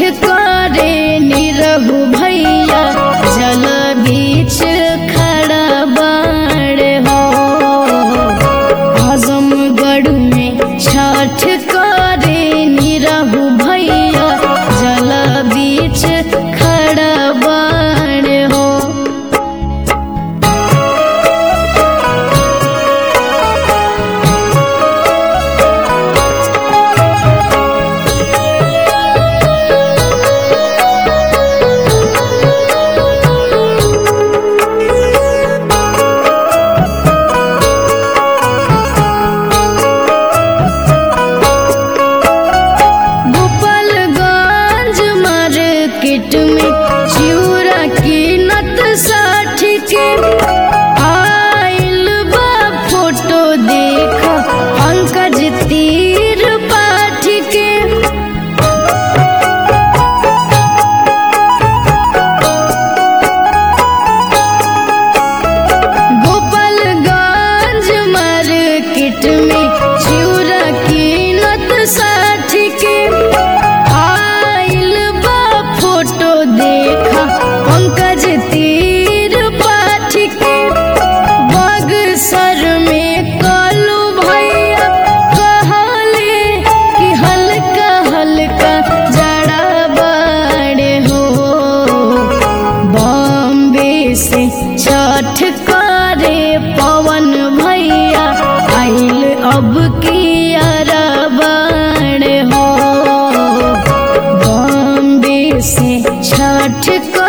करे निरहु भैया जल बीच खड़ा बाड़ हो आजमगढ़ में छठ करे निरहु भैया जल बीच खड़ा बाड़ हो गोपालगंज मार्केट में चिउरा की नत साठ के आइल बा फोटो देखा पंकज तीर पाठ के गोपालगंज मार्केट में चिउरा की नत साठ के आइल बा फोटो देखा पंकज तीर पाठ के बगसर में कालू भैया कहले कि हल्का हल्का जड़ा बाड़े हो बॉम्बे से छठ करे पवन भैया आइल अब की अरबाण हो बॉम्बे से छठ करे